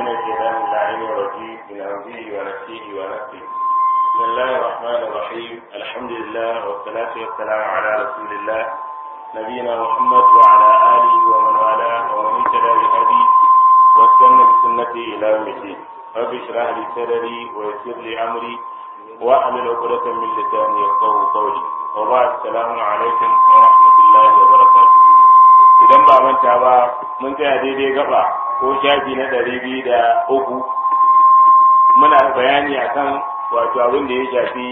من الشيطان اللعين الرجيم من همزه ونفسه ونفسه بسم الله الرحمن الرحيم الحمد لله والصلاة والسلام على رسول الله نبينا محمد وعلى آله ومن والاه ومن اهتدى بهديه واستنى بسنته إلى يوم الدين رب اشرح لي صدري ويسر لي أمري واحلل عقدة من لساني يفقهوا قولي وبعد السلام عليكم ورحمة الله وبركاته idan ba manta ba mun tsaya daidai gaba ko shafi na ɗari biyu da uku muna bayani akan wato abin da ya shafi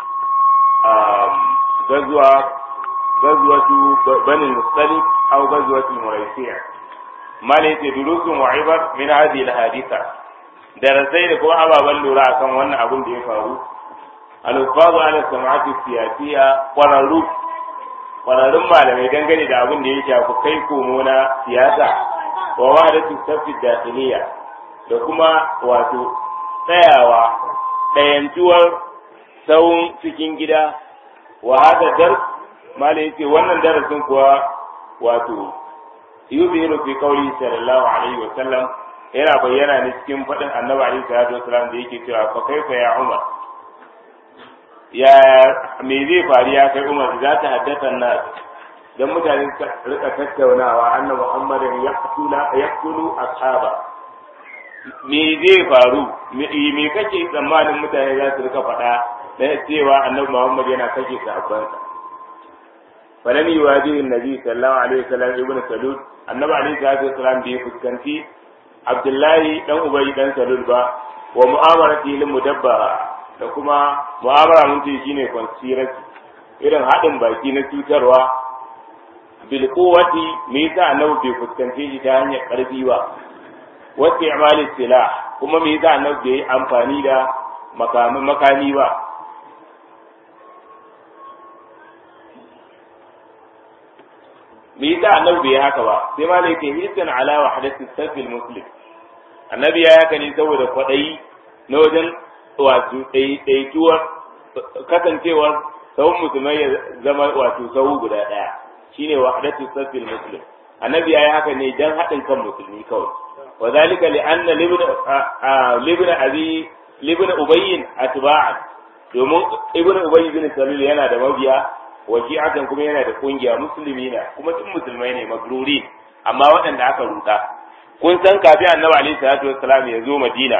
gazuwa gazuwatu banin mustalik aw gazuwatu muraisiya mala yace durusun wa ibar min hadhihi alhadisa darasai da kuma ababen lura akan wannan abin da ya faru al-ufazu ala sam'ati siyasiya qararru kwararrun malamai dangane da abin da ya shafi kai komo na siyasa wa wahadatu safi dakhiliya da kuma wato tsayawa ɗayantuwar tsawon cikin gida wa hada dar malai yace wannan darasin kuwa wato yuzihiru fi qawli sallallahu alaihi wa sallam yana bayyana ne cikin faɗin annabi alaihi salatu wasallam da yake cewa fa kaifa ya umar ya me zai faru ya kai umar za ta haddasa nas dan mutane suka rika tattaunawa anna muhammadin yaqtula yaqtulu ashaba me zai faru me kake tsammanin mutane za su rika faɗa da cewa annabi muhammad yana kashe sahabbansa falam yuwajihu annabi sallallahu alaihi wasallam ibn salul annabi alaihi salatu wasallam bai fuskanci abdullahi dan ubay dan salul ba wa mu'amarati lil mudabbara da kuma mu'amala mun ce shine conspiracy irin haɗin baki na cutarwa bil quwwati me yasa annabi bai fuskance shi ta hanyar ƙarfi ba wasu i'mali silah kuma me yasa annabi bai amfani da makami makami ba me yasa annabi bai haka ba sai ma ne ke hisan ala wahdati safil muslim annabi ya haka ne saboda kwaɗayi na wajen wato ɗaiɗaituwar kasancewar sahun musulmai ya zama wato sahu guda ɗaya shine wahdatu safil muslim annabi yayi haka ne dan haɗin kan musulmi kawai wa zalika li anna libn abi libn ubayy atba'an domin ibn ubayy bin salul yana da mabiya wa shi'atan kuma yana da kungiya musulmi na kuma duk musulmai ne magruri amma waɗanda aka ruta kun san kafin annabi alaihi salatu wassalam ya zo madina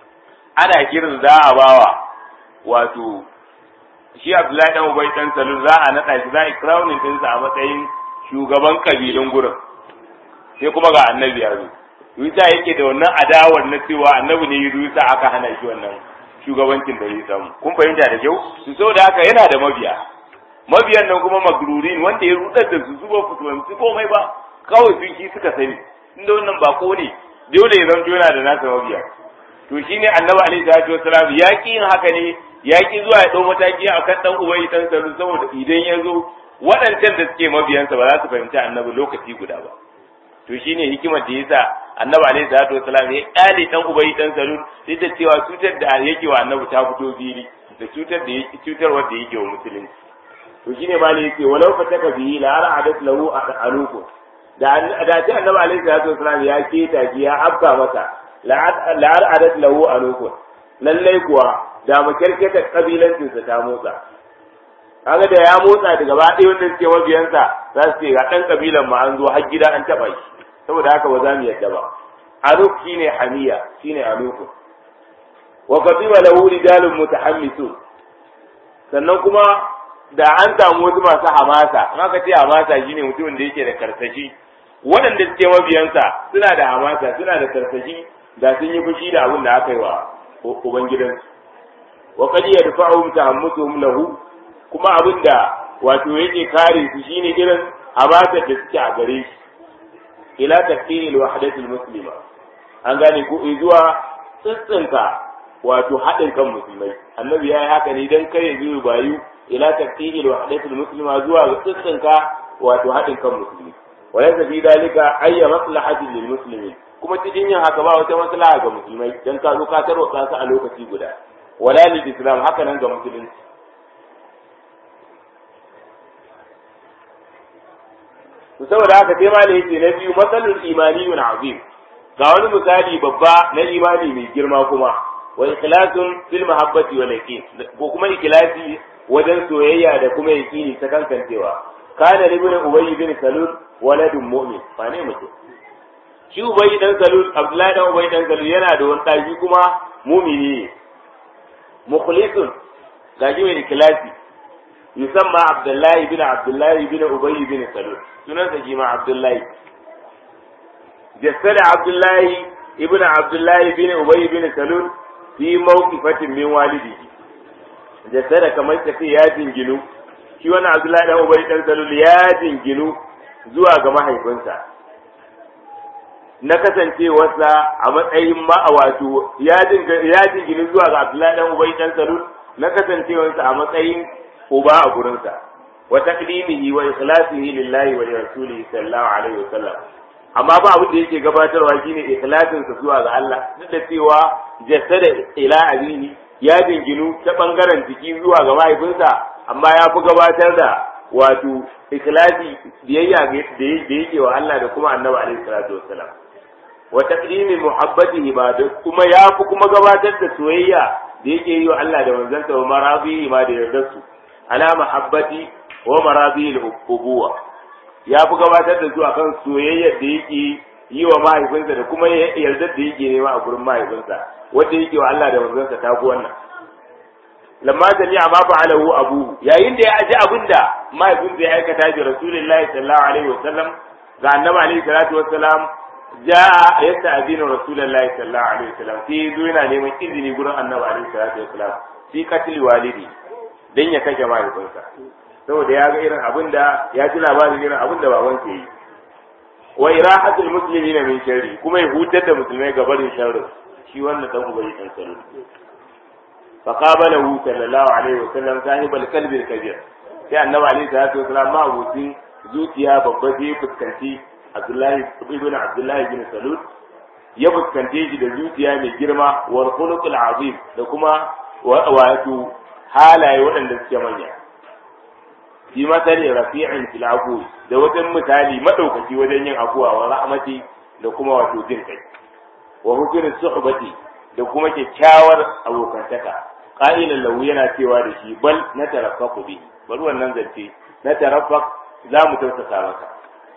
ana kiran za a bawa wato shi Abdullahi dan Ubay dan Salul za a nada shi za a crowning din sa a matsayin shugaban kabilun gurin sai kuma ga annabi ya zo Yusa yake da wannan adawar na cewa annabi ne ya Yusa aka hana shi wannan shugabancin da ya samu kun fahimta da kyau su saboda haka yana da mabiya mabiyan nan kuma magrurin wanda ya rudar da su su ba su fahimci komai ba kawai sun ki suka sani inda wannan bako ne dole ya zanto yana da nasa mabiya to shine annabi alaihi salatu wasalam ya ki yin haka ne ya ki zuwa ya dau mataki akan dan ubai dan salu saboda idan ya zo waɗancan da suke mabiyansa ba za su fahimci annabi lokaci guda ba to shine hikimar da yasa annabi alaihi salatu wasalam ya kyale dan ubai dan salu duk da cewa cutar da yake wa annabi ta fito biri da cutar da yake cutar wanda yake wa musulunci to shine mali yake walau fataka bihi la ara'adat lahu alukum da da ce annabi alaihi salatu wasalam ya keta ya afka masa la'ar adat lahu a lokun lallai kuwa da makyarketa kabilancinsa ta motsa kaga da ya motsa daga ba ɗaya wanda suke mabiyansa za su ce ga ɗan kabilan ma an zo har gida an taɓa shi saboda haka ba za mu yadda ba aluk shine hamiya shine alukun wa qadiba lahu rijalun mutahammisun sannan kuma da an samu wasu masu hamasa in aka ce hamasa shine mutumin da yake da karsashi waɗanda suke mabiyansa suna da hamasa suna da karsashi da sun yi fushi da abin da aka yi wa ubangidansu wa qad yadfa'uhum tahammusuhum lahu kuma abin da wato yake kare su shine irin hamasar da suke a gare shi ila tafsiril wahdatil muslima an gane ko zuwa tsitsinka wato haɗin kan musulmai annabi ya yi haka ne dan kare zuwa bayu ila tafsiril wahdatil muslima zuwa tsitsinka wato haɗin kan musulmi وليس في ذلك أي مصلحة للمسلمين kuma cikin yin haka ba wata maslaha ga musulmai dan ka zo ka tarwatsa su a lokaci guda wala lil islam haka nan ga musulunci to saboda haka sai ma da yake na biyu matsalul imaniyun azim ga wani misali babba na imani mai girma kuma wa ikhlasun fil mahabbati wal yaqin ko kuma ikhlasi wajen soyayya da kuma yaqini ta kankancewa kana ibn ubay bin salul waladun mu'min ba ne mutum shi ubay dan salul abdullahi dan ubay dan salul yana da wani daki kuma mu'mini ne mukhlisun gaji mai ikhlasi yusamma abdullahi bin abdullahi bin ubay bin salul sunansa shi ma abdullahi jassada abdullahi ibn abdullahi bin ubay bin salul fi mawqifatin min walidihi jassada kamar kace ya jinginu shi wannan abdullahi dan ubay dan salul ya jinginu zuwa ga mahaifinsa na kasancewarsa a matsayin ma wato ya jinginu zuwa ga abdullahi dan ubay dan salul na kasancewarsa a matsayin uba a gurinsa wa taqdimihi wa ikhlasihi lillahi wa rasulihi sallallahu alaihi wasallam amma ba abin da yake gabatarwa shine ikhlasin sa zuwa ga Allah duk da cewa jasada ila abihi ya dinginu ta bangaren jiki zuwa ga mahaifinsa amma ya fi gabatar da wato ikhlasi biyayya da yake wa Allah da kuma annabi alaihi salatu wassalam wa taqdimi muhabbatihi ba da kuma ya fi kuma gabatar da soyayya da yake yi wa Allah da manzansa wa marabihi ma da yardar su ala mahabbati wa marabihi al-ubuwa ya fi gabatar da su akan soyayyar da yake yi wa mahaifinsa da kuma yardar da yake nema a gurin mahaifinsa wanda yake wa Allah da manzansa ta fi wannan lamma jami'a ma fa'alahu abuhu yayin da ya aji abinda mahaifinsa ya aikata ji rasulullahi sallallahu alaihi wasallam ga annabi alaihi salatu wassalam ja'a yasta'dinu rasulullahi sallallahu alaihi wasallam sai zo yana neman izini gurin annabi alaihi salatu wassalam fi qatl walidi dan ya kashe mahaifinsa saboda ya ga irin abin da ya ji labarin irin abin da baban ke yi wa irahatul muslimina min sharri kuma ya hutar da musulmai ga barin sharri shi wannan dan ubayi dan salo fa qabalahu sallallahu alaihi wasallam sahibul qalbi kabir sai annabi alaihi salatu wasallam ma abutin zuciya babba sai fuskanci abdullahi ibn abdullahi bin salul ya fuskante shi da zuciya mai girma wal khuluqul azim da kuma wato halaye waɗanda suke manya fi masali rafi'in fil afu da wajen misali madaukaki wajen yin afuwa wa rahmati da kuma wato jin kai wa hukrin suhbati da kuma kyakkyawar abokantaka qa'ilan lahu yana cewa da shi bal na taraffaku bi bari wannan zance na taraffak za mu tausasa maka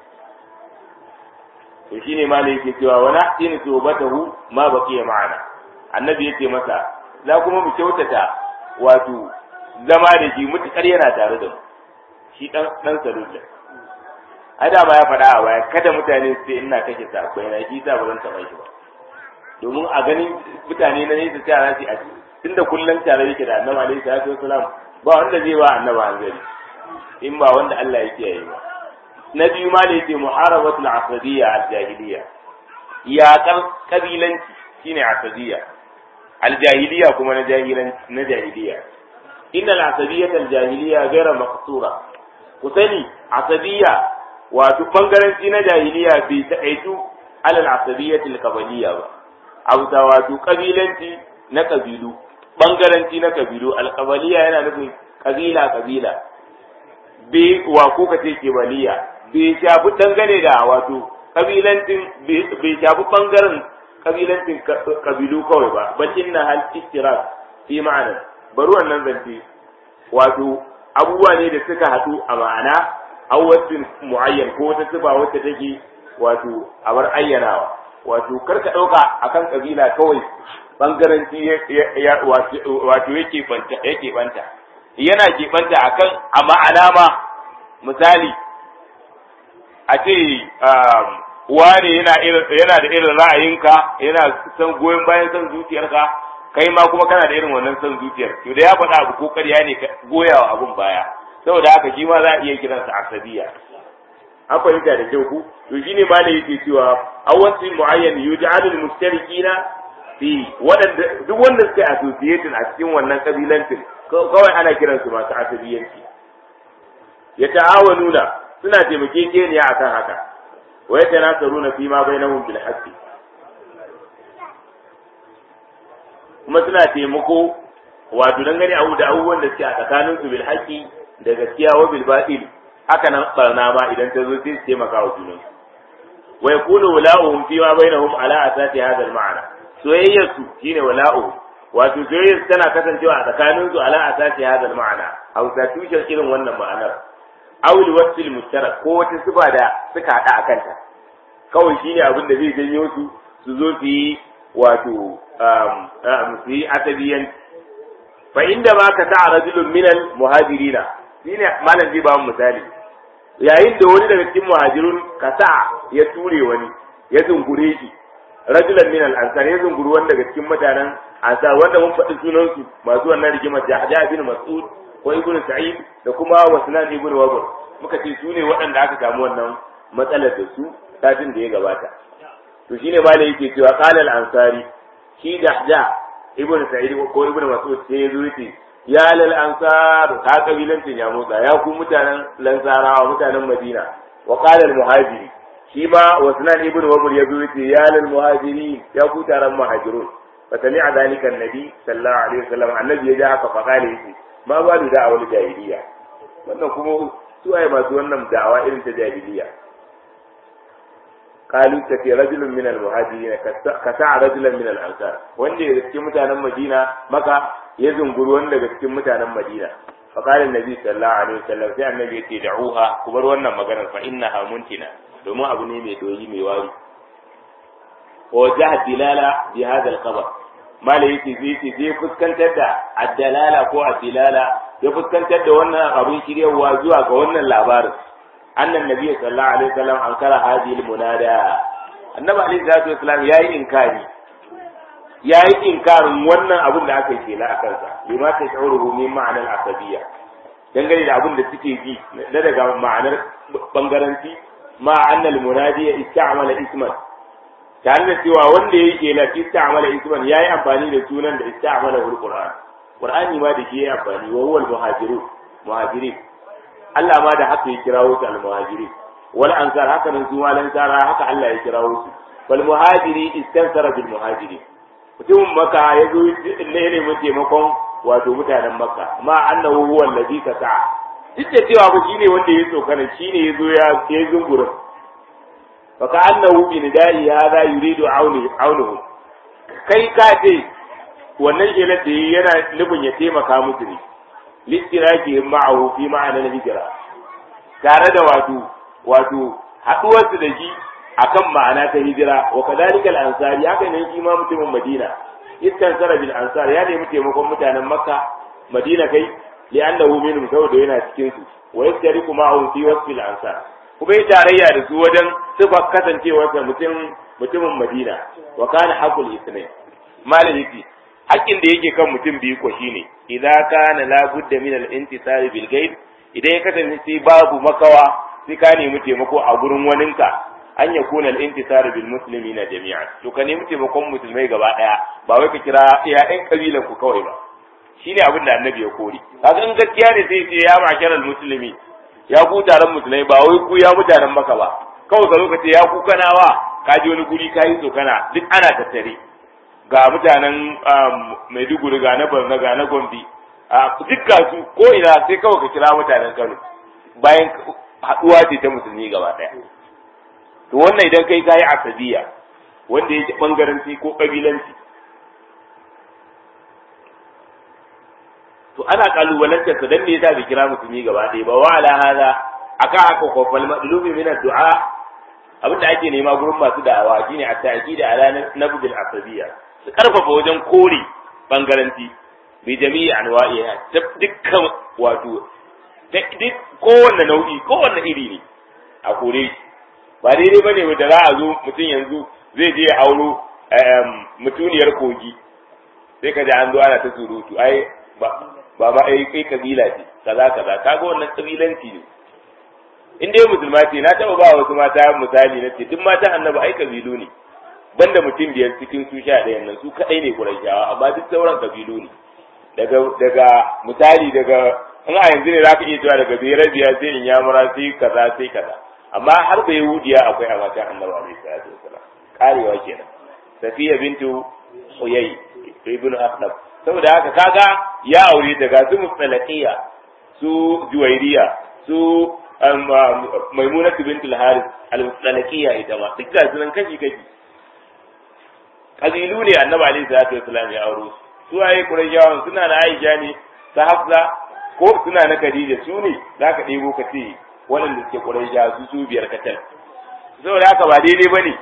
to shine malai yake cewa wa nahsinu suhbatahu ma baqiya ma'ana annabi yace masa za kuma mu kyautata wato zama da shi mutukar yana tare da mu shi dan dan salulla ai da ba ya faɗa a baya kada mutane su ce ina kashe sakwai na shi sa ba zan taɓa shi ba domin a ganin mutane na nesa sai a a tunda kullum tare yake da annabi alaihi salatu wasalam ba wanda zai ba annabi hanzari in ba wanda Allah ya kiyaye ba na biyu ma da yake muharabatul asadiyya al-jahiliya yaƙar kabilanci shine asadiyya al-jahiliya kuma na jahilanci na jahiliya inna al-asabiyyata al-jahiliya ghayra maqsura ku sani asabiya wato bangaranci na jahiliya bai taƙaitu alal asabiyyati al-qabaliyya ba abu da wato kabilanci na kabilu bangaranci na kabilu al-qabaliyya yana nufin kabila kabila bai wa ko ka ce kebaliya bai shafi dangane da wato kabilancin bai shafi bangaren kabilancin kabilu kawai ba bal inna hal istirak fi ma'ana bari wannan zance wato abubuwa ne da suka haɗu a ma'ana awwacin mu'ayyan ko wata sifa wacce take wato a bar ayyanawa wato karka ɗauka akan kabila kawai bangaranci wato yake banta yake banta yana ke banta akan a ma'ana ma misali a ce wane yana yana da irin ra'ayinka yana son goyon bayan son zuciyarka kai ma kuma kana da irin wannan son zuciyar to da ya faɗa abu ko ƙarya ne goyawa abun baya saboda haka shi ma za a iya kiransa asabiya an fahimta da kyau ku to shine ma da yake cewa awwasi muayyan yuj'alu al-mustarikina fi wadanda duk wanda suka associated a cikin wannan kabilancin kawai ana kiransu masu asabiyanci ya ta'awanuna suna taimakekeniya akan haka wa yatanasaruna fi ma bainahum bil haqqi kuma suna taimako wato dangane abu da abubuwan da suke a tsakanin su bil haqqi da gaskiya wa bil batil haka nan barna ma idan ta zo sai su taimaka wa junan wa yakunu wala'uhum fi ma bainahum ala asasi hadha al-ma'na soyayyar su shine wala'u wato soyayyar tana kasancewa a tsakanin su ala asasi hadha al-ma'na hausa tushen irin wannan ma'anar awul wasil mushtarak ko wata sifa da suka hada a kanta kawai shine abin da zai janyo su su zo su yi wato su yi asabiyan fa inda ma ka ta'a rajulun minal muhajirina shine malam zai ba mu misali yayin da wani daga cikin muhajirun kasa ya ture wani ya zungure shi rajulan minal ansar ya zunguru wani daga cikin mutanen ansar wanda mun faɗi sunan su masu wannan rigimar Jahja bin Mas'ud ko Ibn Sa'id da kuma Wasnan ibn Wabr muka ce su ne waɗanda aka samu wannan matsalar da su satin da ya gabata to shine malai yake cewa qala al-ansari shi Jahja ibn Sa'id ko Ibn Mas'ud sai ya zo yace ya lal ansar ka kabilancin ya motsa ya ku mutanen lansarawa mutanen Madina wa qala al-muhajiri shi ma wasnan ibn wabur ya zo yace ya lal muhajiri ya ku taron muhajirun fa sami'a dalika annabi sallallahu alaihi wasallam annabi ya ji haka fa kale yace ma ba da da'awar jahiliya wannan kuma su ai masu wannan da'awa irin ta jahiliya قالوا كفي رجل من المهاجرين كسع رجلا من الانصار wanda daga cikin mutanen Madina maka ya zunguru wanda daga cikin mutanen Madina fa qala annabi sallallahu alaihi wasallam sai annabi yace da'uha ku bar wannan maganar fa innaha muntina domin abu ne mai doyi mai wari wa jaha dilala bi hadha al-khabar mala yake zai ce zai fuskantar da addalala ko addilala ya fuskantar da wannan abin shiryawa zuwa ga wannan labarin أن النبي صلى الله عليه وسلم أنكر هذه المنادى النبي عليه الصلاة والسلام ياي إنكاري ياي إنكار wannan abun da aka yi a kansa lima ta sha'uruhu min ma'anar asabiya dangane da abun da suke ji na daga ma'anar bangaranci ma annal munadi ya ista'mala isman tare da cewa wanda ya yi la ista'mala isman yayi amfani da sunan da ista'mala qur'an qur'ani ma da shi yayi amfani wa huwa al-muhajirun muhajirin Allah ma da haka ya kirawo su al-muhajiri wal ansar haka nan su malan sara haka Allah ya kirawo su wal muhajiri istansara bil muhajiri mutumin maka ya zo ne ne mu taimakon wato mutanen makka ma annahu huwa alladhi kasa duk da cewa ba shine wanda ya tsokana shine ya zo ya ya zungura fa ka annahu bi nidai hadha yuridu auni aunuhu kai ka ce wannan shelar da yana nufin ya taimaka musu ne listiraki ma'ahu fi ma'anar hijira tare da wato wato haduwarsu da shi akan ma'ana ta hijira wa kadhalika al-ansari haka ne shi ma mutumin Madina iskan sara bil ansar ya nemi taimakon mutanen Makka Madina kai li'annahu minhum saboda yana cikin su wa yastariku ma'ahu fi wasfi al-ansar kuma yi tarayya da su wajen sifa kasancewarsa mutum mutumin Madina wa kana haqul isnai maliki haƙƙin da yake kan mutum biyu ko shine idan kana la budda min al intisari bil ghaib idan ya kasance sai babu makawa sai ka nemi taimako a gurin waninka an ya kuna al intisari bil muslimina jami'an to ka nemi taimakon musulmai gaba daya ba wai ka kira iya ɗan kabilan ku kawai ba shine abin da annabi ya kori kaga in gaskiya ne sai ce ya makar al muslimi ya ku taron musulmai ba wai ku ya mutanen maka ba kawai ka zo ka ce ya ku kanawa ka je wani guri ka yi tsokana duk ana tattare ga mutanen Maiduguri ga na Borno ga na Gombe duk su ko ina sai kawai ka kira mutanen Kano bayan haɗuwa ce ta musulmi gaba ɗaya to wannan idan kai kayi asabiya wanda yake bangaranci ko kabilanci to ana kalubalantar sa dan me yasa bai kira musulmi gaba ɗaya ba wa ala hada aka aka kofal madlubi min ad-du'a abinda ake nema gurin masu da'awa shine at-ta'kid ala nabdil asabiyya su karfafa wajen kore bangaranci bi jami'i anwa'iha ta dukkan wato duk kowanne nau'i kowanne iri ne a kore shi ba daidai bane da za a zo mutum yanzu zai je ya auro mutuniyar kogi sai ka ji an zo ana ta surutu ai ba ba ma ai kai kabila ce kaza kaza kaga wannan kabilanci ne in dai musulma ce na taba ba wasu mata misali na ce duk mata annabi ai kabilu ne banda mutum biyar cikin su sha ɗayan nan su kaɗai ne kurashawa amma duk sauran kabilu ne daga daga misali daga in a yanzu ne za ka iya cewa daga biyar biya sai in yamura sai kaza sai kaza amma har da yahudiya akwai a matan annabi alaihi salatu wasalam karewa kenan safiya bintu huyay ibnu akhlab saboda haka kaga ya aure daga su mustalaqiya su juwairiya su maimuna bint al-haris al-mustalaqiyya ita ma duk da sunan kashi kashi kabilu ne annabi alaihi salatu wasallam ya auro su waye qurayshawan suna na aisha ne ta hafsa ko suna na khadija su ne zaka ɗebo ka ce waɗanda suke quraysha su su biyar katal saboda haka ba daidai bane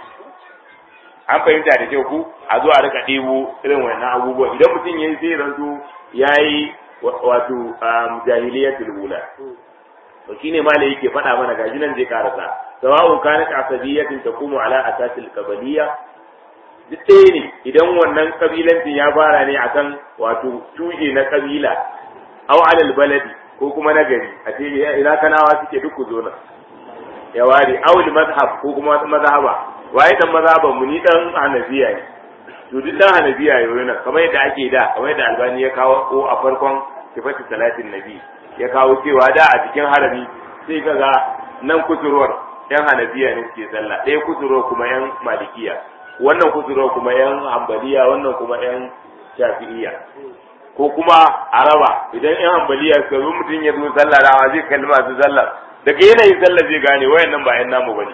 an fahimta da kyau ku a zo a rika ɗebo irin wannan abubuwa idan mutum yayi sai ranto yayi wato jahiliyatul ula to shine ma yake faɗa mana gashi nan zai karasa sawa'un kanat asabiyatin taqumu ala asasil qabaliyya duk ɗaya ne idan wannan kabilancin ya fara ne akan wato tushe na kabila aw alal baladi ko kuma na gari a ce ina kanawa suke duk ku zo nan ya ware aw mazhab ko kuma mazhaba waye dan mazhaban mu ni dan hanafiya ne to duk dan hanafiya yau nan kamar yadda ake da kamar yadda albani ya kawo ko a farkon sifatu salatin nabi ya kawo cewa da a cikin harami sai kaga nan kusurwar yan hanafiya ne suke sallah ɗaya kusurwar kuma yan malikiya wannan kusurwar kuma yan hambaliya wannan kuma yan shafi'iya ko kuma araba idan yan hambaliya suka zo mutum ya zo sallah rawa zai kalli masu sallah daga yanayin sallah zai gane wayan nan ba yan namu bane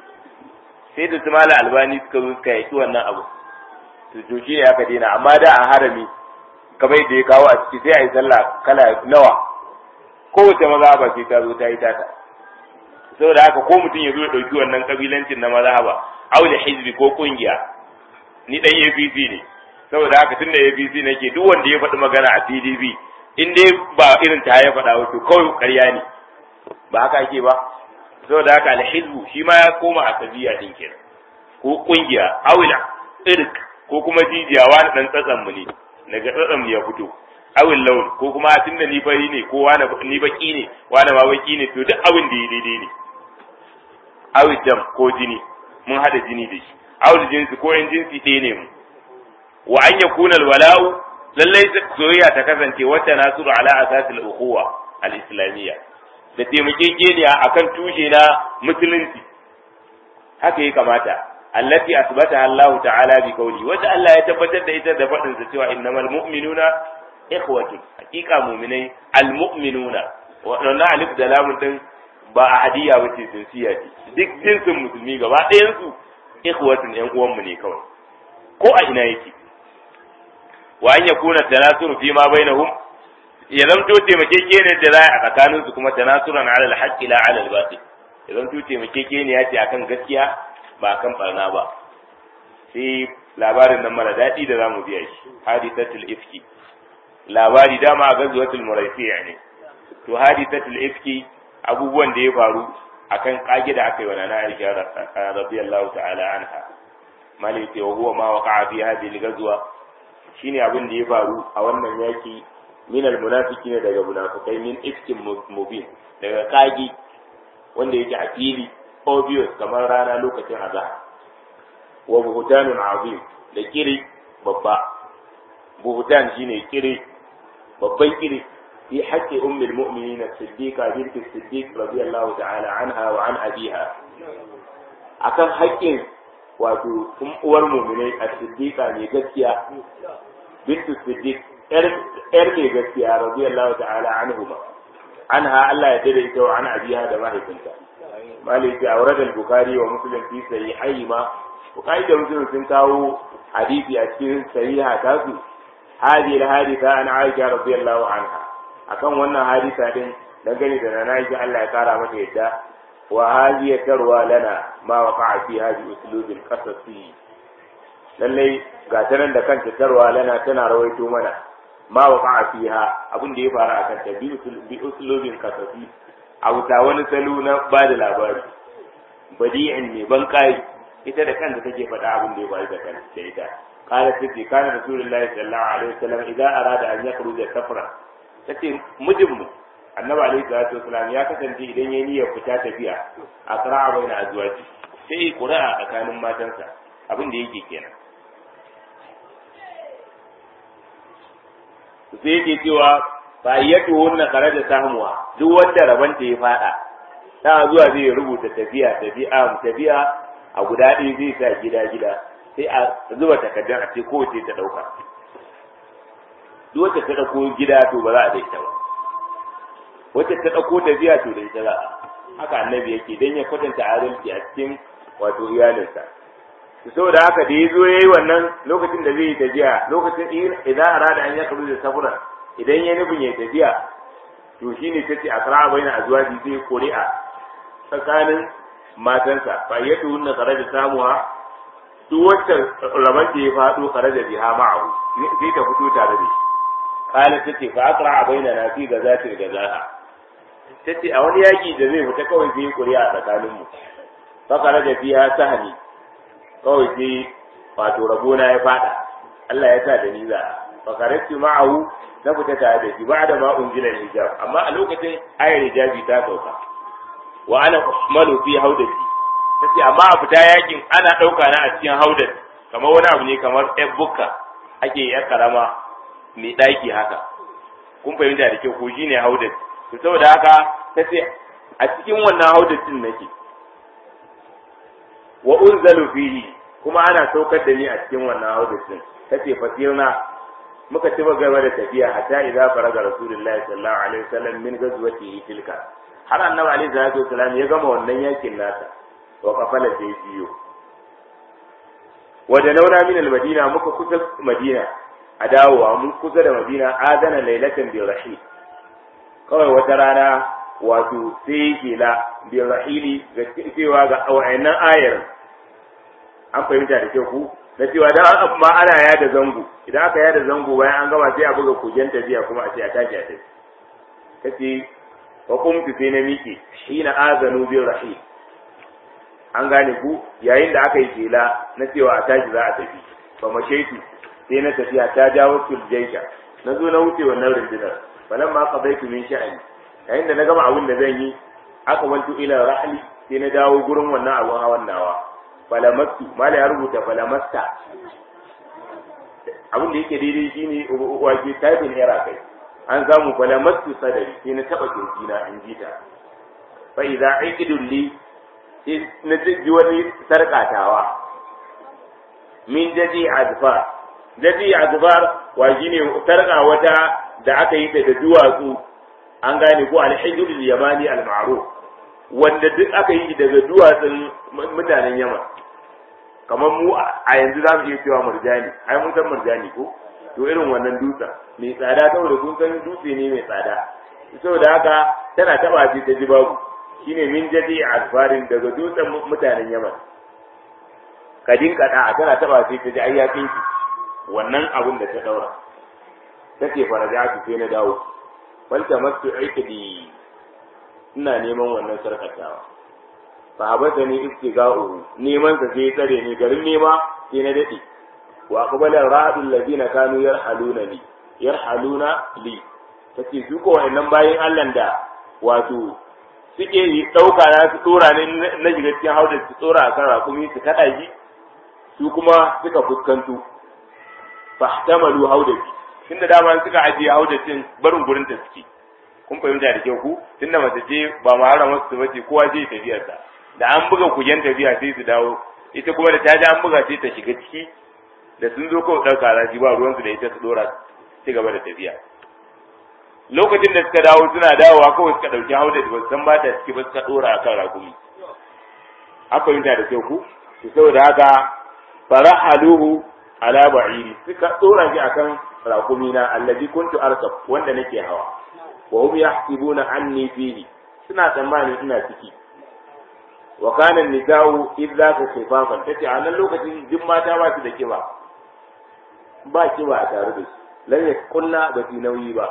sai da su mala albani suka zo suka yaki wannan abu to to shi ya ka daina amma da a harami kamar yadda ya kawo a ciki sai a yi sallah kala nawa kowace mazhaba sai ta zo ta yi tata saboda haka ko mutum ya zo ya ɗauki wannan kabilancin na mazhaba aule hizbi ko kungiya ni dan APC ne saboda haka tunda APC nake duk wanda ya faɗi magana a PDP in dai ba irin ta ya faɗa wato kawai ƙarya ne ba haka ake ba saboda haka alhizbu shi ma ya koma a tabiya din kenan ko kungiya awila irk ko kuma jijiya wani dan tsatsan mu ne daga tsatsan mu ya fito awil laun ko kuma tunda ni fari ne ko wani ni baki ne wani ma baki ne to duk abin da ya daidai ne awil dam ko jini mun hada jini da shi awul jinsi ko yan jinsi ɗaya ne mu wa an yakuna alwala'u lallai soyayya ta kasance wata nasuru ala asasil ukhuwa al-islamiyya da taimakekeniya akan tushe na musulunci haka ya kamata allati asbata Allah ta'ala bi qawli wata Allah ya tabbatar da ita da fadin sa cewa innamal mu'minuna ikhwatun hakika mu'minai al-mu'minuna wannan alif da lamun din ba a hadiya ba ce jinsiya ce duk jinsin musulmi gaba ɗayan su ikhwatun yan uwan mu ne kawai ko a ina yake wa an yakuna tanasuru fi ma bainahum ya zamto taimakekeniyar da za a tsakanin su kuma tanasuran ala al-haqqi la ala al-batil ya zamto taimakekeniya ce akan gaskiya ba akan barna ba sai labarin nan mara daɗi da zamu biya shi hadisatul ifki labari dama a gazuwatul muraysiya ne to hadisatul ifki abubuwan da ya faru akan kage da aka yi wa nana Aisha radiyallahu ta'ala anha malai wa huwa ma waqa'a fi hadhihi al-ghazwa shine abin da ya faru a wannan yaki min al-munafiqin daga munafikai min ifkin mubin daga kage wanda yake a fili obvious kamar rana lokacin azhar wa buhtanun azim da kiri babba buhtan shine kiri babban kiri في حق أم المؤمنين الصديقة بنت الصديق رضي الله تعالى عنها وعن أبيها akan haƙƙin wato uwar muminai a siddiqa mai gaskiya bintu siddiq yar mai gaskiya radiyallahu ta'ala anhuma anha Allah ya dade ita wa an abiha da mahaifinta maliki awrad al-bukhari wa muslim fi sahihayma bukhari da muslim sun kawo hadisi a cikin sahiha tasu hadhihi al-haditha an aisha radiyallahu anha akan wannan hadisa din dangane da na Aisha Allah ya kara mata yadda wa hadiya tarwa lana ma waqa'a fi hadi uslubin qasasi lalle ga tanan da kanta tarwa lana tana rawaito mana ma waqa'a fiha abin da ya faru akan ta bi uslubin qasasi a wuta wani salo na ba da labari badi'in ne ban kai ita da kanta take faɗa abin da ya faru da kanta da ita قالت تجي كان رسول الله صلى الله عليه وسلم إذا أراد أن يخرج سفرا tace mijinmu annabi alaihi salatu wasalam ya kasance idan ya niyyar fita tafiya a sara'a bai na azwaji sai ƙura'a tsakanin matansa abin da yake kenan sai yake cewa fa yatu hunna kharaja sahmuha duk wanda rabanta ya fada ta zuwa zai rubuta tafiya tafiya tafiya a guda ɗaya zai sa gida gida sai a zuba takardar a ce kowace ta ɗauka duk wacce ta ɗauko gida to ba za a da ita ba wacce ta ɗauko tafiya to da ita za a haka annabi yake dan ya kwatanta adalci a cikin wato iyalinsa saboda haka da ya zo ya yi wannan lokacin da zai yi tafiya lokacin idan arada an ya kabu da safura idan ya nufin ya tafiya to shi ne tace a kara bai na azuwaji zai ƙuri'a tsakanin matansa fa ya tuhun na kare da samuwa duk wacce rabar da ya faɗo kare da biha ma'ahu sai ta fito tare da shi kala tace fa akra baina na fi gazatil gazaha tace a wani yaki da zai fita kawai zai ƙuri'a tsakaninmu fa kare da biha sahani kawai sai wato rabona ya fada Allah ya sa da ni za fa karatu ma'ahu na fita tare da shi ba da ma unzila hijab amma a lokacin ayar hijabi ta sauka wa ana usmanu fi haudati tace amma a fita yakin ana dauka na a cikin haudat kamar wani abu ne kamar ɗan bukka ake yi karama mai ɗaki haka kun fahimta da kyau ko shine haudat to saboda haka tace a cikin wannan haudatin nake wa unzalu fihi kuma ana saukar da ni a cikin wannan haudatin tace fasirna muka ci gaba da tafiya hatta idza faraga rasulullahi sallallahu alaihi wasallam min ghazwatihi tilka har annabi alaihi salatu wasallam ya gama wannan yakin nasa wa kafala sai biyo wa da launa min almadina muka kusa madina a dawowa mun kusa da madina adana lailatan bi rahil kawai wata rana wato sai kila bi rahili ga cewa ga wayannan ayar an fahimta da kyau ku na cewa dan amma ana yada zango idan aka yada zango bayan an gama sai a buga kujen tafiya kuma a ce a tashi a tafi kace wa kumtu sai na miƙe hina azanu bi rahil an gane ku yayin da aka yi jela na cewa a tashi za a tafi fa mashaitu sai na tafiya ta jawo tuljaisha na zo na wuce wannan rundunar falan ma qadaitu min sha'ani yayin da na gama abin da zan yi aka wanto ila rahli sai na dawo gurin wannan abun hawan nawa falamastu mala ya rubuta falamasta abin da yake daidai shine wake typing error kai an samu falamastu sadari sai na taba kirjina in ji ta fa idza aqidul li sai na ji wani sarkatawa min jaji azfar jaji azfar wa shine sarka wata da aka yi ta da duwatsu an gane ko alhijrul yamani al-ma'ruf wanda duk aka yi daga duwatsun mutanen yaman kamar mu a yanzu za mu iya cewa murjani ai mun san murjani ko to irin wannan dutsen mai tsada saboda kun san dutse ne mai tsada saboda haka tana taba shi ta ji babu shine min jadi asfarin daga dutsen mutanen yaman kadin kada tana taba shi ta ji ayyakin ki wannan abun da ta daura tace farajatu sai na dawo falta masu aikadi ina neman wannan sarkatawa fa habata ni istiga'u neman sa sai tsare ni garin nema sai na dade wa aqbala ra'dul ladina kanu yarhaluna li yarhaluna li tace su ko wayannan bayin Allah da wato suke yi dauka na su tsora ne na shiga cikin haudar su tsora akan rakumi su kada shi su kuma suka fuskanto fahtamalu haudati tunda dama suka ajiye haudatin barin gurin ta suke kun fahimta da kyau ku tunda mace ce ba ma harama su bace kowa zai tafiyar sa da an buga kujen tafiya sai su dawo ita kuma da ta ji an buga sai ta shiga ciki da sun zo kawai ɗauka raji ba ruwansu da ita su dora ci gaba da tafiya lokacin da suka dawo suna dawowa kawai suka ɗauki hauda da ba san ba ta ciki ba suka dora akan rakumi an fahimta da kyau ku to saboda haka farahaluhu ala ba'iri suka dora shi akan rakumi na allazi kuntu arkab wanda nake hawa wa hum yahsibuna anni fihi suna tsammanin ina ciki wa kana nisa'u idza ka khifafan tace a nan lokacin duk mata ba su da kiba ba kiba a tare da su lan yakunna ba su nauyi ba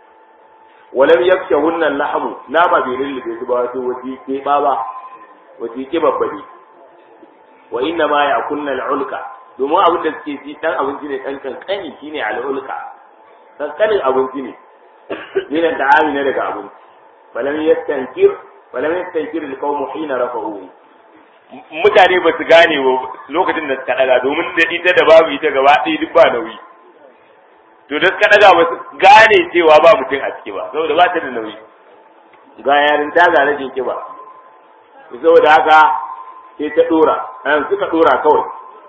walam yakshahunna lahmu na ba bai lullube su ba wato wati ke ba ba wati ke babbade wa inna ma yakunna al'ulka domin abin da suke ci dan abinci ne dan kankani shine al'ulka kankanin abinci ne ne da amina daga abinci falam yastankir falam yastankir alqawmu hina rafa'u mutane ba su gane ba lokacin da suka daga domin da ita da babu ita gaba ɗaya duk ba nauyi to da suka daga ba su gane cewa ba mutum a ciki ba saboda ba ta da nauyi ga yarin ta ga rashin kiba saboda haka sai ta dora an suka dora kawai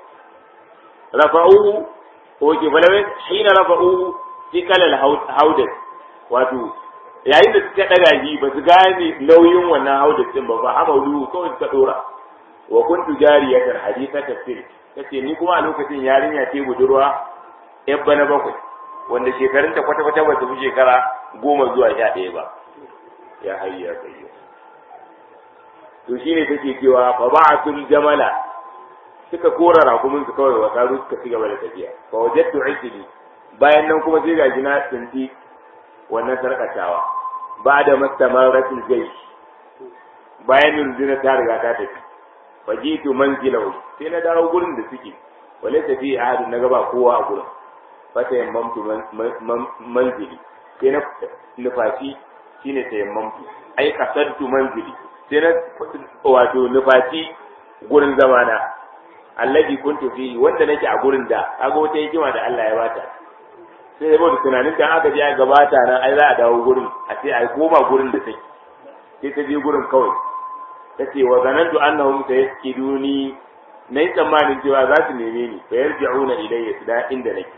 rafa'u ko ke falam hina rafa'u fi kalal haudat wato yayin da suka daga shi ba su gane nauyin wannan haudacin ba ba amalu kawai suka dora wa kuntu jariyatan haditha tafsir kace ni kuma a lokacin yarinya ce budurwa yan bana bakwai wanda shekarun ta kwata kwata ba su fi shekara goma zuwa sha ɗaya ba ya hayya kayyo to shine take cewa fa ba'atul jamala suka kora rakumin su kawai wa saru suka ci gaba da tafiya fa wajadtu isli bayan nan kuma sai gaji na tsinti wannan sarkatawa ba da mastamaratul jaysh bayan rundunar ta riga ta tafi fajitu manzilahu sai na dawo gurin da suke wale tafi ahadu na gaba kowa a gurin fata yammamtu manzili sai na nufaci shine ta yammamtu ai kasantu manzili sai na wato nufaci gurin zamana allazi kuntu fihi wanda nake a gurin da kaga wata hikima da Allah ya bata sai yabo da tunanin da aka je a gabata nan ai za a dawo gurin a ce ai koma gurin da take sai ta je gurin kawai tace wa zanantu annahum sayaskiduni nayi tsammanin cewa za su neme ni fa yarji'una ilayya su da inda nake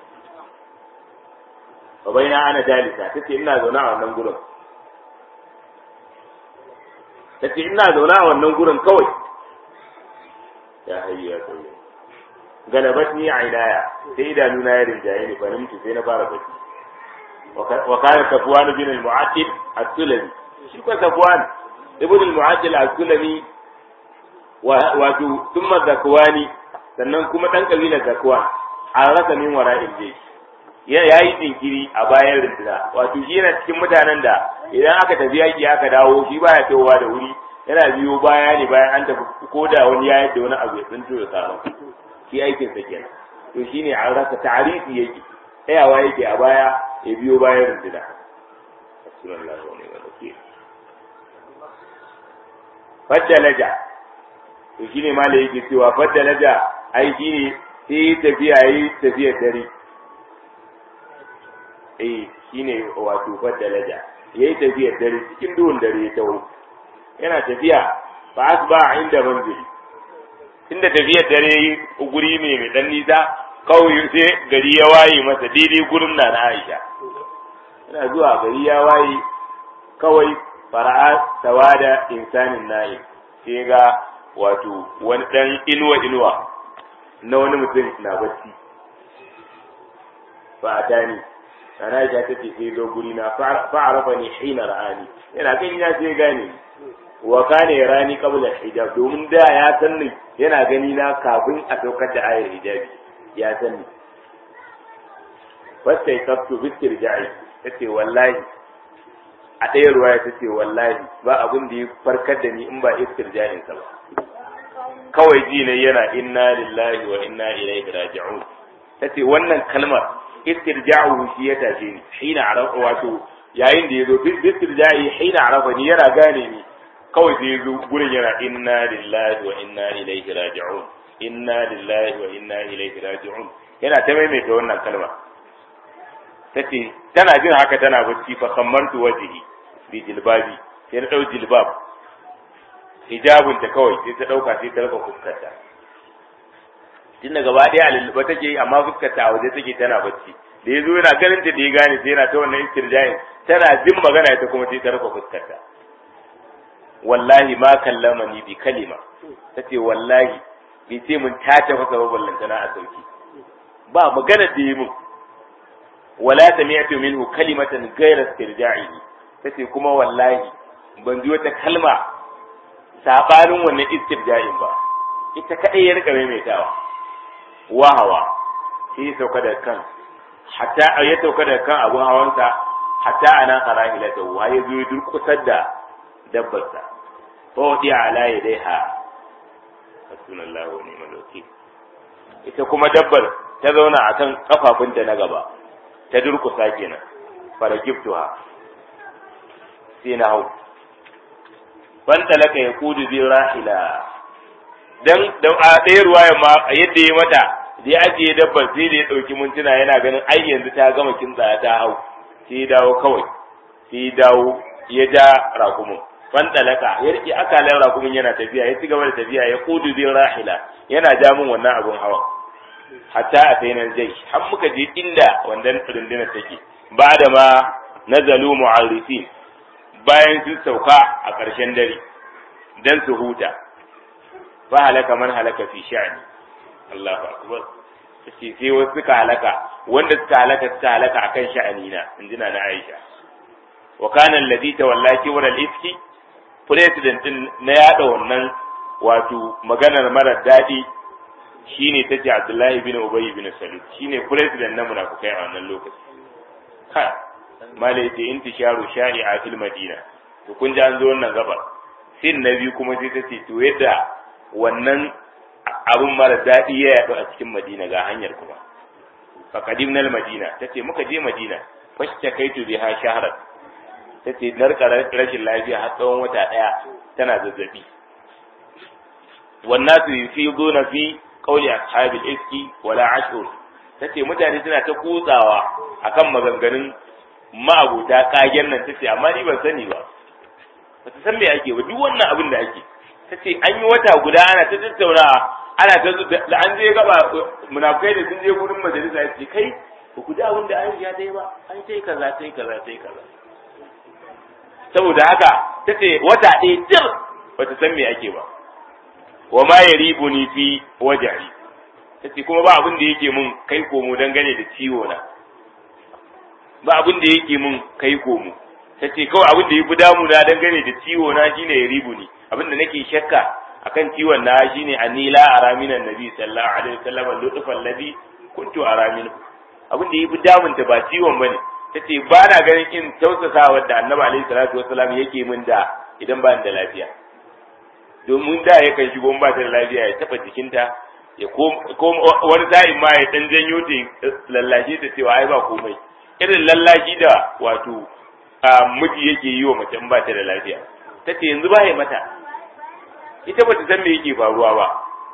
fa baina ana dalisa tace ina zaune a wannan gurin tace ina zaune a wannan gurin kawai ya hayya kai galabat ni ainaya sai idanuna ya rinjaye ni fa nimtu sai na fara bacci wa kana safwan bin al-mu'attib as-sulami shi ko safwan ibn al-mu'addil al-sulami wato thumma zakwani sannan kuma dan kabilar zakwan an rasa min wara'il jaysh ya yayi jinkiri a bayan rinduna wato shi yana cikin mutanen da idan aka tafi yaki aka dawo shi baya tawowa da wuri yana biyo baya ne bayan an tafi ko da wani ya yadda wani abu ya tsinto ya samu shi aikin sa kenan to shine an rasa ta'arifi yake tsayawa yake a baya ya biyo bayan rinduna sallallahu alaihi wa sallam faddalaja to shine ma da yake cewa faddalaja ai shine sai tafiya yi tafiyar dare eh shine wato faddalaja yayi tafiyar dare cikin duhun dare ya tawo yana tafiya fa asba inda manzili inda tafiyar dare guri ne mai dan nisa kawai sai gari ya waye masa daidai gurin na na Aisha yana zuwa gari ya waye kawai fara'a tawada insanin na'i sai ga wato wani dan inuwa inuwa na wani mutum na bacci fa atani ana ja take sai zo guri na fa'arafa ni hina ra'ani yana gani na sai gane wa kana yarani qabla hijab domin da ya san ni yana gani na kafin a saukar da ayar hijabi ya san ni fasta yaktu bistirja'i tace wallahi a ɗaya ruwaya ta ce wallahi ba abin da ya farkar da ni in ba istirja'in sa ba kawai ji ne yana inna lillahi wa inna ilaihi raji'un tace wannan kalmar istirja'u shi ya tashe ni hina arafa wato yayin da yazo istirja'i hina arafa ni yana gane ni kawai da yazo gurin yana inna lillahi wa inna ilaihi raji'un inna lillahi wa inna ilaihi raji'un yana ta maimaita wannan kalma tace tana jin haka tana bacci fa kammantu wajhi bi jilbabi sai na dau jilbab hijabun ta kawai sai ta dauka sai ta rufe fuskarta tun da gaba daya lulluɓa take amma fuskarta a waje take tana bacci da yazo yana ganin ta da ya gane sai yana ta wannan istirjain tana jin magana ita kuma sai ta rufe fuskarta wallahi ma kallama ni bi kalima tace wallahi bai ce mun ta ta fasa ballantana a sauki ba magana da yi mun wala sami'tu minhu kalimatan ghayra istirja'ihi tace kuma wallahi ban ji wata kalma sabanin wannan istirja'in ba ita kadai ya rika maimaitawa wahawa shi ya sauka da kan hatta ya sauka da kan abun hawansa hatta ana qara'ilata wa ya zo ya durkusar da dabbarsa fa wadi ala yadaiha hasbunallahu wa ni'mal wakil ita kuma dabbar ta zauna akan kafafunta na gaba ta durkusa kenan fara giftuha sai na hau ban talaka ya kudu zai rahila dan da a ɗaya ruwaya ma yadda ya mata da ya ajiye dabbar sai da ya ɗauki mintuna yana ganin ai yanzu ta gama kintsa ta hau sai ya dawo kawai sai ya dawo ya ja rakumin ban talaka ya rike akalan rakumin yana tafiya ya ci gaba da tafiya ya kudu zai rahila yana ja min wannan abun hawa hatta a sai nan jai har muka je inda wannan rundunar take ba da ma nazalu mu'arrifin bayan sun sauka a ƙarshen dare dan su huta fa halaka man halaka fi sha'ni Allahu akbar sai sai wasu suka halaka wanda suka halaka suka halaka akan sha'ani na injina na Aisha wa kana alladhi tawalla kibra al-ifki president din na yada wannan wato maganar mara daɗi shine tace Abdullahi bin Ubay bin Salul shine president na munafikai a wannan lokaci ha mala yace intisharu shari'a fil madina to kun ji an zo wannan gabar sin na biyu kuma sai tace to yadda wannan abun mara daɗi ya yaɗu a cikin madina ga hanyar kuma faqadimnal madina tace muka je madina fashta kaitu biha shahran tace narka rashin lafiya har tsawon wata ɗaya tana zazzabi والناس يفيضون في قول أصحاب الإفك ولا عشر tace mutane suna ta kutsawa akan maganganun ma'abuta kagen nan tace amma ni ban sani ba ba ta san me ake ba duk wannan abin da ake tace an yi wata guda ana ta tattaunawa ana ta da an je gaba munafukai da sun je gurin majalisa ya ce kai ba ku ji abin da Aisha ta yi ba an ta yi kaza ta yi kaza ta yi kaza saboda haka tace wata ɗaya jir ba ta san me ake ba wa ma yaribuni fi wajhi tace kuma ba abin da yake mun kai komo dangane da ciwo na ba abin da yake mun kai komo tace kawai abin da yafi damu na dangane da ciwo na shine yaribuni abin da nake shakka akan ciwon na shine anila aramina nabi sallallahu alaihi wasallam lutfan ladhi kuntu aramin abin da yafi damun ta ba ciwon bane tace ba na ganin in tausasawa da annabi alaihi salatu wasallam yake min da idan ba da lafiya domin da yakan shigo ba ta da lafiya ya taba jikinta ya ko wani sa'in ma ya dan janyo ta lallashe ta cewa ai ba komai irin lallashi da wato miji yake yi wa mace ba ta da lafiya ta ce yanzu ba ya mata ita ba ta san me yake faruwa ba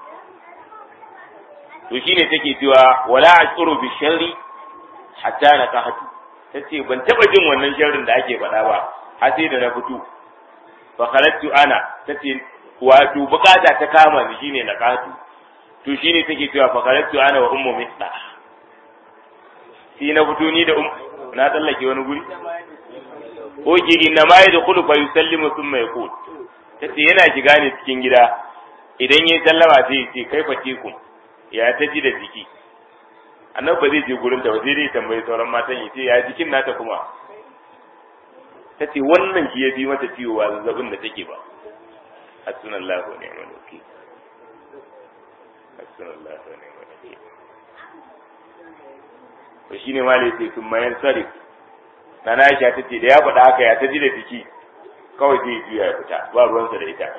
to shine take cewa wala ashuru bi sharri hatta na kahatu ta ce ban taba jin wannan sharrin da ake faɗa ba har sai da na fito fa kharajtu ana ta ce wato bukata ta kama ni shine na katu to shine take cewa fa karatu ana wa ummu misda shi na fito ni da um na tsallake wani guri oke inna ma yadkhulu fa yusallimu thumma yaqul tace yana shiga ne cikin gida idan yayi sallama sai ce kai fa teku ya ta ji da jiki annabi ba zai je gurin ta ba sai dai tambayi sauran matan yace ya jikin nata kuma tace wannan shi ya bi mata ciwo ba zazzabin da take ba حسبنا الله ونعم الوكيل حسبنا الله ونعم الوكيل to shine ma da yake sun mayar sarif na na Aisha ta ce da ya faɗa haka ya ta ji da jiki kawai sai juya ya fita ba ruwansa da ita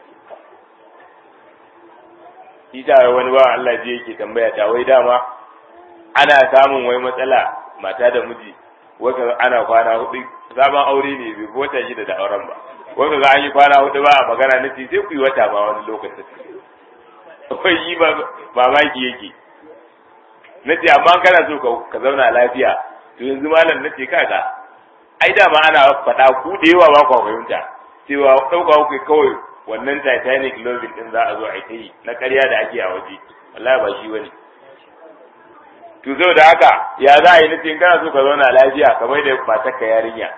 ita wani ba Allah je yake tambaya ta wai dama ana samun wai matsala mata da miji wata ana kwana hudu sabon aure ne bai bota shi da auren ba wanda za a yi kwana hudu ba a magana na ce sai ku yi wata ba wani lokacin wai yi ba mamaki yake na ce amma kana so ka zauna lafiya to yanzu malam na ce kaga ai dama ana faɗa ku da yawa ba kwa fahimta cewa ɗauka ku kawai wannan titanic loving din za a zo a yi na ƙarya da ake a waje wallahi ba shi bane to zo da haka ya za a yi na ce kana so ka zauna lafiya kamar da matarka yarinya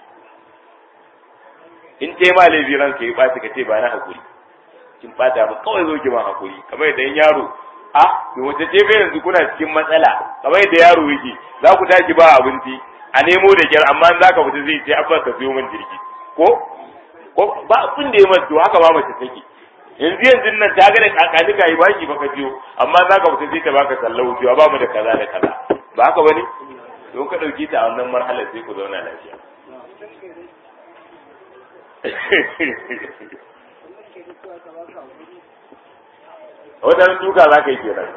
in ce ma laifi ranka yi ɓaci ka ce ba na hakuri kin ɓata mu kawai zo ki ma hakuri kamar yadda yaro a to wace ce fa yanzu kuna cikin matsala kamar yadda yaro yake za ku tashi ba abinci a nemo da kyar amma za ka fita zai ce abba ka siyo min jirgi ko ko ba abin da ya mace to haka ma mace take yanzu yanzu nan ta ga da kakani ka yi baki baka biyo amma za ka fita sai ta baka sallahu cewa ba mu da kaza da kaza ba haka bane don ka dauke ta a wannan marhalar sai ku zauna lafiya wadannan duka za ka yi kenan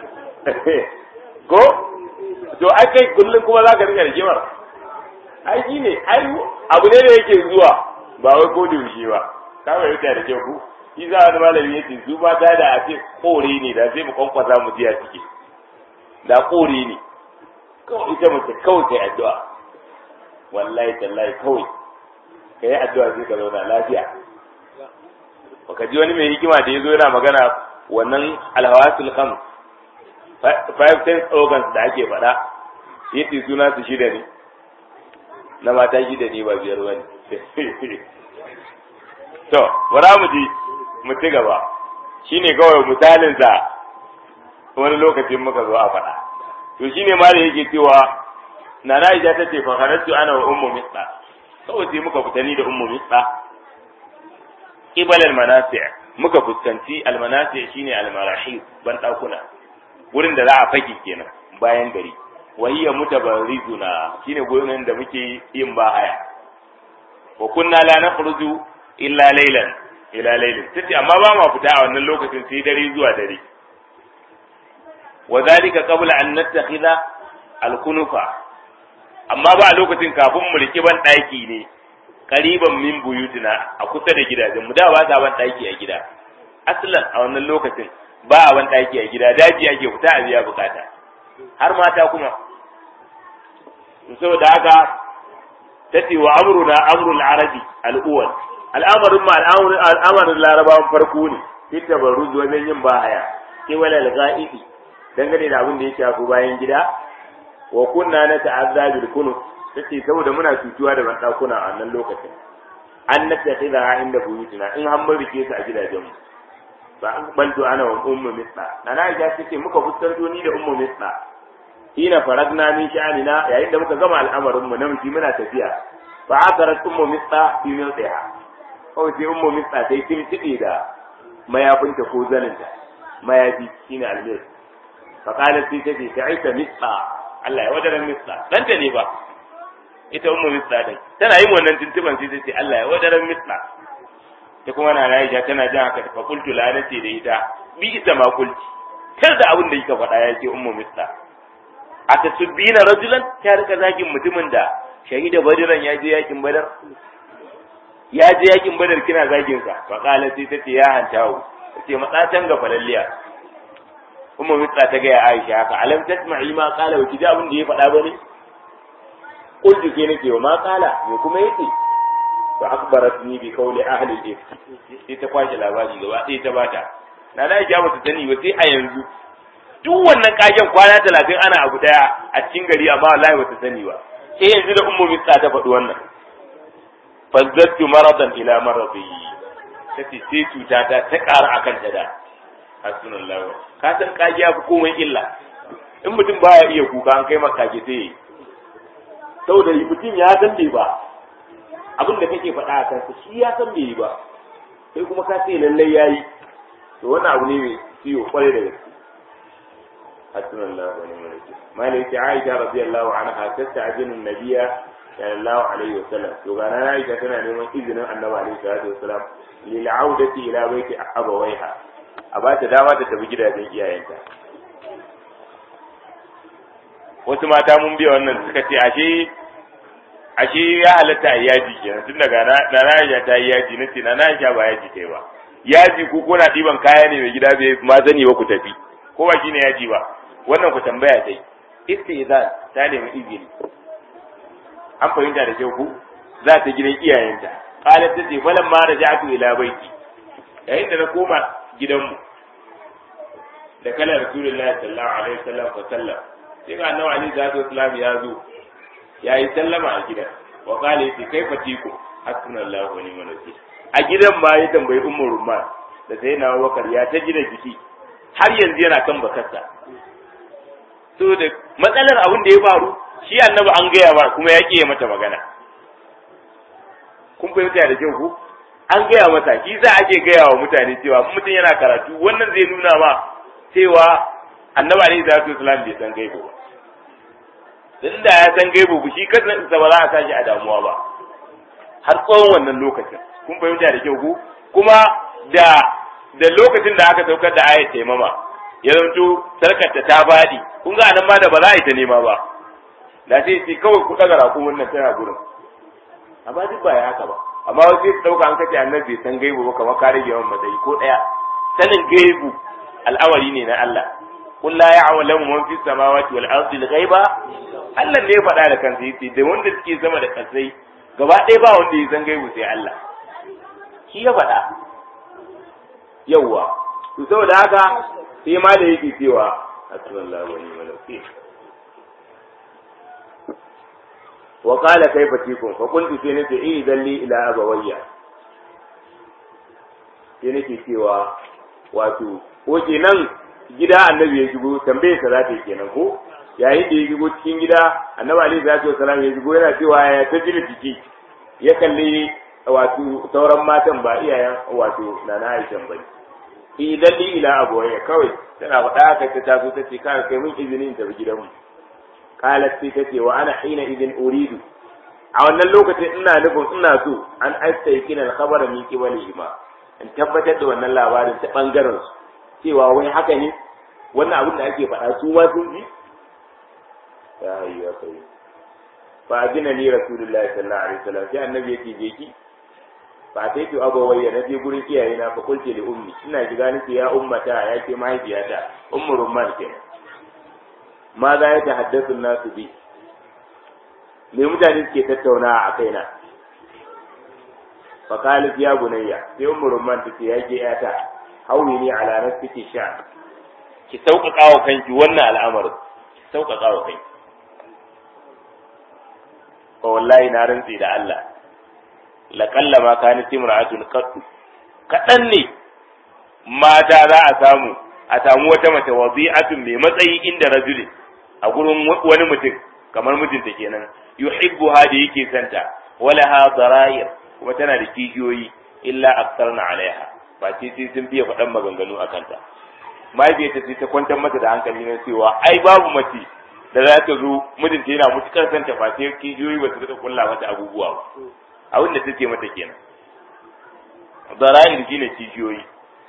ko to ai kai kullum kuma za ka rika rigimar ai shi ne ai abu ne da yake zuwa ba wai ko da yaushe ba ka bai da kyau ku shi za wani malami ya ce su ba ta da a ce kore ne da sai mu kwankwasa mu ji a ciki da kore ne kawai ita mace kawai kai addu'a wallahi tallahi kawai ka yi addu'a sai ka zauna lafiya baka ji wani mai hikima da ya zo yana magana wannan alhawasul khams five sense organs da ake faɗa yace suna su shida ne na mata shida ne ba biyar wani to bara mu ji mu ci gaba shine kawai misalin sa wani lokacin muka zo a faɗa to shine ma da yake cewa nana Aisha ta ce fa kharajtu ana wa ummu misla kawai sai muka fita ni da ummu misla qibal al manasi' muka fuskanci al manasi' shine al marahib ban dakuna wurin da za a faki kenan bayan gari wa hiya mutabarrizuna shine gurin da muke yin bahaya wa kunna la nakhruju illa laylan ila laylin tace amma ba ma fita a wannan lokacin sai dare zuwa dare wa zalika qabla an nattakhidha al-kunufa amma ba a lokacin kafin mu riki ban daki ne qariban min buyutina a kusa da gidajen mu da ba ta ban daki a gida aslan a wannan lokacin ba a ban daki a gida daji ake fita a biya bukata har mata kuma saboda haka tace wa amruna amrul arabi al-awwal al'amarin ma al'amarin larabawan farko ne fita baruz wajen yin bahaya ke wala al-ghaibi dangane da abin da ya shafi bayan gida wa kunna na ta'azza bil kunu tace saboda muna cutuwa da bandakuna a wannan lokacin an nattakhidha inda buyutina in har mun rike su a gidajenmu fa aqbaltu ana wa ummu misla nana aisha tace muka fuskanto ni da ummu misla hina faragna min sha'anina yayin da muka gama al'amarin mu namiji muna tafiya fa akarat ummu misla fi miltiha kawai sai ummu misla sai timtiɗe da mayafinta ko zaninta mayafi shine almir فقالت في تجي تعيس مثلا Allah ya wadaran misla dan ta ne ba ita ummu misla din tana yin wannan tuntuban sai tace Allah ya wadaran misla ta kuma na Aisha tana jin haka fa qultu la nace da ita bi ita ma kulti kar da abin da kika faɗa yake ummu misla atasubbina rajulan ta rika zagin mutumin da shahida badiran ya je yakin badar ya je yakin badar kina zagin sa fa qala sai tace ya hantawo tace matsatan ga falalliya umma mitsa ta gaya Aisha haka alam tasma'i ma qala wa kiji abin da ya faɗa bane qultu ke nake wa ma qala me kuma yake fa akhbaratni bi qawli ahli al-ifk sai ta kwashe labari gaba sai ta bata na na Aisha bata sani ba sai a yanzu duk wannan kagen kwana talatin ana abu daya a cikin gari amma wallahi bata sani ba sai yanzu da ummu mitsa ta faɗi wannan fazzattu maradan ila maradi tace sai cuta ta ta ƙara akan ta da hasbunallahu ka san kage ya fi komai illa in mutum baya iya kuka an kai maka kage sai yi saboda mutum ya san bai ba abin da kake faɗa a kansa shi ya san bai yi ba sai kuma ka ce lallai yayi to wannan abu ne mai ciwo kwarai da gaske hasbunallahu wa ni'mal wakeel malai ta Aisha radiyallahu anha tasta'jinu an-nabiyya sallallahu alaihi wasallam to ga na Aisha tana neman izinin Annabi alaihi salatu wasallam lil audati ila baiti abawaiha a ba ta dama ta tafi gidajen iyayenta wasu mata mun biya wannan suka ce ashe ashe ya halatta a yaji kenan tun daga na na ta yi yaji na ce na na ba yaji kai ba yaji ko kuna ɗiban kaya ne mai gida bai ma sani ba ku tafi ko ba shine yaji ba wannan ku tambaya dai istizan ta nemi izini an fahimta da kyau ku za ta gidan iyayenta qalat ta ce falan ma raja'tu ila baiti yayin da na koma gidanmu da kalar rasulullahi sallallahu alaihi wasallam fa sallam sai ga annabi alaihi salatu wasallam ya zo ya yi sallama a gidan wa qala yace kaifa tiku hasbunallahu wa ni'mal wakeel a gidan ma ya tambayi ummu rumman da sai na wakar ya ta gida jiki har yanzu yana kan bakarsa to da matsalar abin da ya faru shi annabi an gaya ba kuma ya ƙiye mata magana kun fahimta da kyau ku an gaya mata shi za ake gaya wa mutane cewa mutum yana karatu wannan zai nuna ma cewa annabi alaihi salatu wasalam bai san gaibo ba dan da ya san gaibo ku shi kansa ba za a sashi a damuwa ba har tsawon wannan lokacin kun fahimta da kyau ku kuma da da lokacin da aka saukar da ayat taimama ya zanto sarkarta ta faɗi kun ga anan ma da ba za a yi ta nema ba da sai sai kawai ku daga rakumin nan tana gurin amma duk ba ya haka ba amma wasu su dauka an kace annabi bai san gaibu ba kamar ka rage yawan matsayi ko daya sanin gaibu al'amari ne na Allah qul la ya'lamu man fis samawati wal ardi al ghaiba Allah ne ya faɗa da kansa yace da wanda suke sama da kasai gaba ɗaya ba wanda ya san gaibu sai Allah shi ya faɗa yawwa to saboda haka sai ma da yake cewa hasbunallahu wa ni'mal wakeel wa qala kayfa tikum fa qultu sai nace eh dalli ila abawayya sai nake cewa wato ko kenan gida annabi ya shigo tambaye sa zata kenan ko yayin da ya shigo cikin gida annabi alaihi salatu wasalam ya shigo yana cewa ya ta jira jiki ya kalli wato sauran matan ba iyayen wato nana Aisha bane idan li ila abawayya kawai tana faɗa haka ta taso ta ce kai kai mun izinin tafi gidanmu qalat sai ta ce wa ana hina idin uridu a wannan lokacin ina nufin ina so an astaykina al-khabara min qibalihima in tabbatar da wannan labarin ta bangaren su cewa wai haka ne wannan abin da ake faɗa su ma sun ji ya hayya kai fa ajina ni rasulullahi sallallahu alaihi wasallam sai annabi yake je ki fa sai to abawayya na je gurin iyaye na fa kulce li ummi ina shiga nake ya ummata ya ce mahaifiyata ummu rumman kenan ma za ya tahaddathu nasu bi me mutane suke tattaunawa a kaina fa qalat ya bunayya sai ummu rumman tace ya ke yata hawi ni ala nafsiki sha ki sauƙaƙa wa kanki wannan al'amarin ki sauƙaƙa wa kanki fa wallahi na rantsi da Allah laƙalla ma kanat imra'atun qattu kaɗan ne mata za a samu a samu wata mace wazi'atun mai matsayi inda rajulin a gurin wani mutum kamar mijinta kenan yuhibbuha da yake santa wala ha dara'ir kuma tana da kigiyoyi illa aktarna alaiha ba ce sai sun biya faɗan maganganu a kanta mahaifiyarta sai ta kwantar mata da hankali na cewa ai babu mace da za ta zo mijinta yana mutukar santa ba sai kigiyoyi ba su ta kulla mata abubuwa ba abin da take mata kenan dara'ir shine kigiyoyi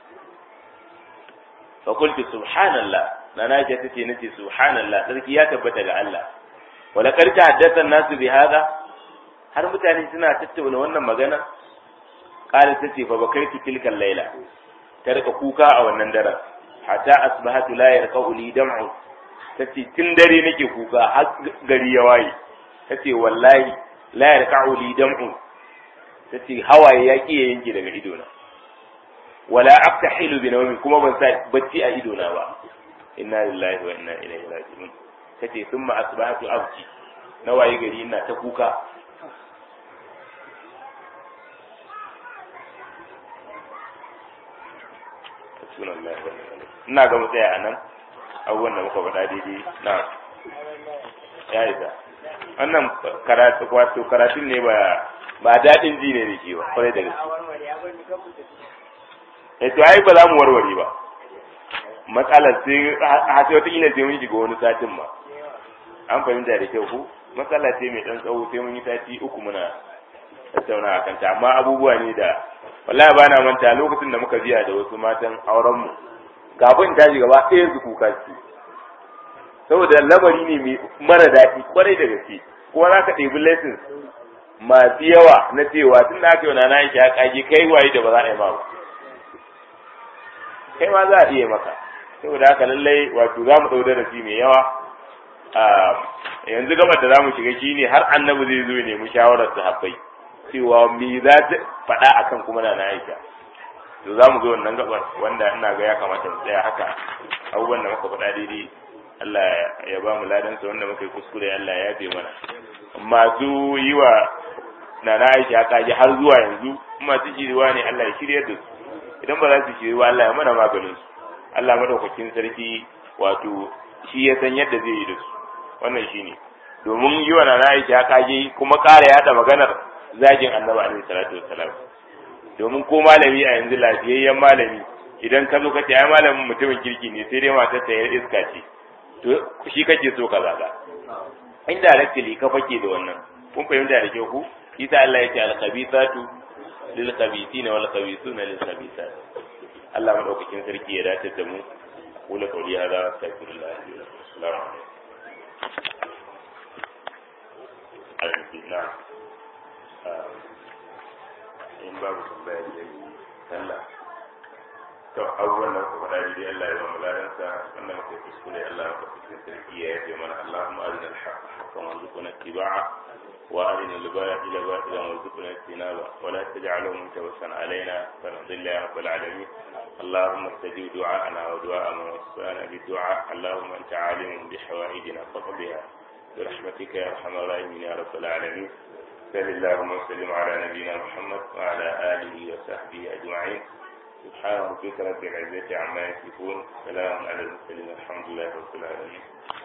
fa qultu subhanallah nana ce tace nace subhanallah sarki ya tabbata ga Allah wala kar ta haddasa nasu bi hada har mutane suna tattauna wannan magana qala tace fa bakaitu tilka layla ta rika kuka a wannan daren hatta asbahatu la yarqau li dam'u tace tun dare nake kuka har gari ya waye tace wallahi la yarqau li dam'u tace hawaye ya ki yanke daga idona wala aftahilu bi nawmi kuma ban sa bacci a idona ba inna lillahi wa inna ilaihi raji'un kace thumma asbahatu abki na waye gari ina ta kuka ina ga mu tsaya anan abubuwan da muka faɗa daidai na ya isa wannan karatu wato karatun ne ba ba daɗin ji ne da ke ba kwarai da gaske eh to ai ba za mu warware ba matsalar sai a sai wata ila sai mun shiga wani satin ma an fahimta da kyau ko matsala ce mai dan tsawo sai mun yi sati uku muna tattauna a kanta amma abubuwa ne da wallahi ba na manta lokacin da muka biya da wasu matan auren mu kafin ta ji gaba ɗaya su kuka ce saboda lamari ne mai mara daɗi kwarai da gaske kuma za ka ɗebi lessons masu yawa na cewa tun da aka yi wa na ya kage kai waye da ba za a yi ma ba kai ma za a iya maka saboda haka lallai wato za mu ɗau darasi mai yawa yanzu gabar da za mu shiga shi ne har annabi zai zo ya nemi shawarar sahabbai cewa me za ta faɗa akan kuma na na aisha to za mu zo wannan gabar wanda ina ga ya kamata mu tsaya haka abubuwan da muka faɗa daidai Allah ya ba mu ladansa wanda muka yi kuskure Allah ya yafe mana masu yi wa na na aisha kaji har zuwa yanzu masu shiriwa ne Allah ya shiryar da su idan ba za su shiri ba Allah ya mana maganin su Allah madaukakin sarki wato shi ya san yadda zai yi da su wannan shine domin yi wa nana Aisha kage kuma ƙara yada maganar zagin Annabi alaihi salatu wassalam domin ko malami a yanzu lafiyayyen malami idan ka zo ka ce ai malamin mutumin kirki ne sai dai matar ta yar iska ce to shi kake so ka zaga indirectly ka fake da wannan kun fahimta da kyau ku isa Allah ya ce al-khabithatu lil khabithina wal khabithuna lil khabithat Allah madaukakin sarki ya dace da mu kula kauli hada astaghfirullah assalamu alaikum na in babu tambaya da yi sallah to abubuwan da muka faɗa dai Allah ya ba mu ladansa wannan muka kuskure Allah ya kuskure sarki ya yafe mana Allahumma arina al-haqqa haqqan warzuqna ittiba'a وأرنا الباطل باطلا وارزقنا اجتنابه ولا تجعله متوسا علينا فنضل يا رب العالمين اللهم استجب دعاءنا ودعاء من وصانا بالدعاء اللهم أنت عالم بحوائجنا فقضها برحمتك يا ارحم الراحمين يا رب العالمين صل اللهم وسلم على نبينا محمد وعلى اله وصحبه اجمعين سبحان ربك رب العزه عما يصفون سلام على المرسلين الحمد لله رب العالمين